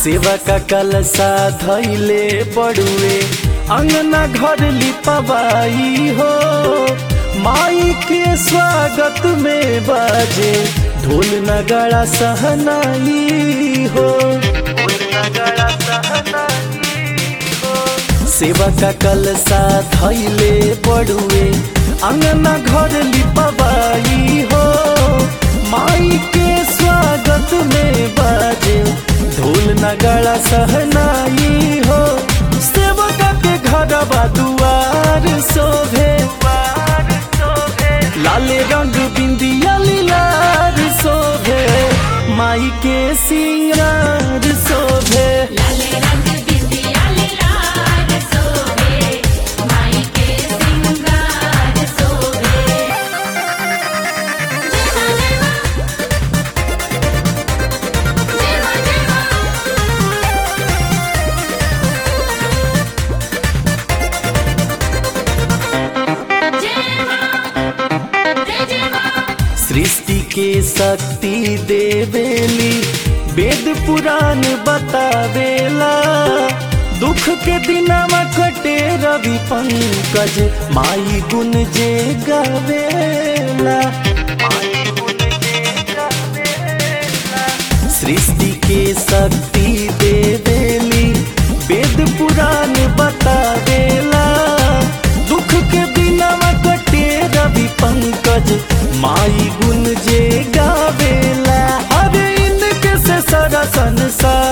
सेवा का कलसा धैले बड़ुए अंगना घर लिपवाई हो माई के स्वागत में बाजे ढोल नगाड़ा सहनाई हो ढोल नगाड़ा सहनाई हो सेवा का कलसा धैले बड़ुए अंगना घर लिपवाई हो माई के स्वागत में बाजे ढोल नगाड़ा सहनाई हो सेवका के घर दुआर शोभे लाले रंग बिंदिया लीलार शोभे माई के सिंगार शोभे लाले रंग बिंदिया लाल सोहे माई के सिंगार सोहे जेमा जेमा जेमा जेमा जय जेमा सृष्टि के शक्ति देवेली वेद पुराण बतावेला दुख के दिनमा कटे रवि पंकज माई गुण जे गावेला माई गुण जे गावेला सृष्टि के शक्ति देवेली वेद पुराण बतावेला दुख के दिनमा कटे रवि पंकज माई गुण जे गावेला हर इनके से सारा संसार